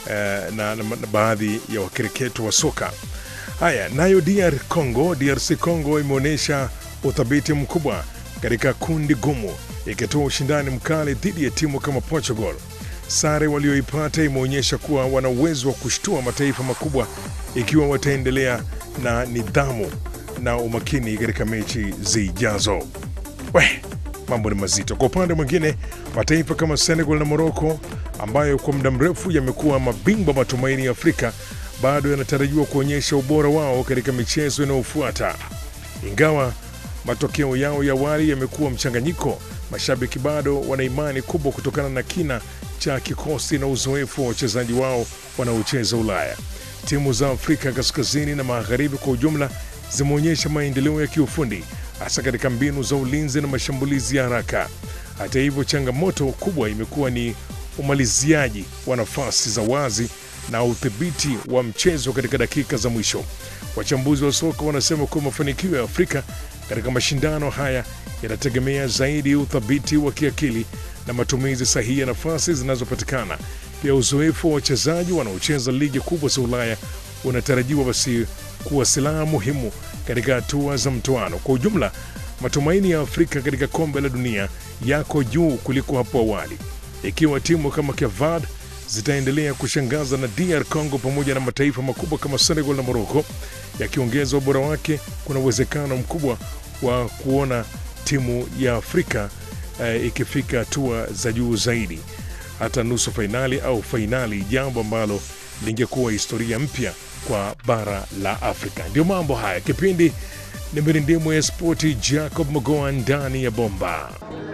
eh, na, na, na baadhi ya wakereketo wa soka. Haya, nayo DR Congo, DRC Congo imeonyesha uthabiti mkubwa katika kundi gumu, ikitoa ushindani mkali dhidi ya timu kama Portugal. Sare walioipata imeonyesha kuwa wana uwezo wa kushtua mataifa makubwa ikiwa wataendelea na nidhamu na umakini katika mechi zijazo. We, mambo ni mazito. Kwa upande mwingine, mataifa kama Senegal na Morocco ambayo kwa muda mrefu yamekuwa mabingwa matumaini ya Afrika bado yanatarajiwa kuonyesha ubora wao katika michezo inayofuata. Ingawa matokeo yao ya awali yamekuwa mchanganyiko, mashabiki bado wana imani kubwa kutokana na kina cha kikosi na uzoefu wa wachezaji wao wanaocheza Ulaya. Timu za Afrika kaskazini na magharibi kwa ujumla zimeonyesha maendeleo ya kiufundi hasa katika mbinu za ulinzi na mashambulizi ya haraka. Hata hivyo, changamoto kubwa imekuwa ni umaliziaji wa nafasi za wazi na udhibiti wa mchezo katika dakika za mwisho. Wachambuzi wa soka wanasema kuwa mafanikio ya Afrika katika mashindano haya yanategemea zaidi uthabiti wa kiakili na matumizi sahihi ya nafasi zinazopatikana. Pia uzoefu wa wachezaji wanaocheza ligi kubwa za Ulaya unatarajiwa basi kuwa silaha muhimu katika hatua za mtoano. Kwa ujumla, matumaini ya Afrika katika kombe la dunia yako juu kuliko hapo awali, ikiwa timu kama Kevad zitaendelea kushangaza na DR Congo pamoja na mataifa makubwa kama Senegal na Morocco yakiongeza ubora wake, kuna uwezekano mkubwa wa kuona timu ya Afrika eh, ikifika hatua za juu zaidi, hata nusu fainali au fainali, jambo ambalo lingekuwa historia mpya kwa bara la Afrika. Ndio mambo haya. Kipindi ni mirindimu ya spoti, Jacob Mogoa ndani ya bomba.